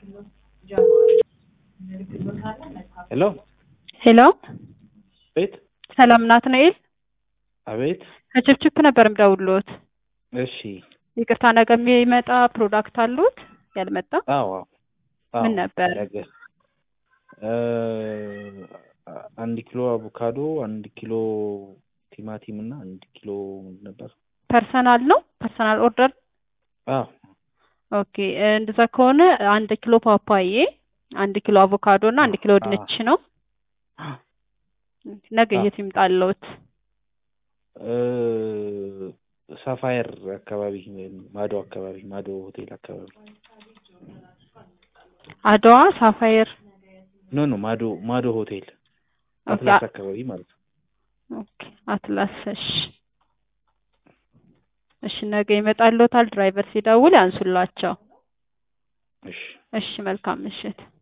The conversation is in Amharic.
ሄሎ ሄሎ ቤት ሰላም ናትናኤል አቤት ከችፕችፕ ነበር የምደውልዎት። እሺ ይቅርታ ነገ የሚመጣ ፕሮዳክት አሉት ያልመጣ? አዎ አዎ አዎ ምን ነበር? ነገ እ አንድ ኪሎ አቮካዶ አንድ ኪሎ ቲማቲም እና አንድ ኪሎ ምንድን ነበር ፐርሰናል ነው ፐርሰናል ኦርደር። አዎ ኦኬ እንደዛ ከሆነ አንድ ኪሎ ፓፓዬ፣ አንድ ኪሎ አቮካዶ እና አንድ ኪሎ ድንች ነው። ነገ የት ይምጣልዎት? እ ሳፋየር አካባቢ ወይም ማዶ አካባቢ ማዶ ሆቴል አካባቢ አድዋ ሳፋየር። ኖ ኖ ማዶ ማዶ ሆቴል ኦኬ አትላስ አካባቢ ማለት ነው። ኦኬ አትላስ። እሺ እሺ ነገ ይመጣልዎታል። ድራይቨር ሲደውል ያንሱላቸው። እሺ እሺ መልካም ምሽት።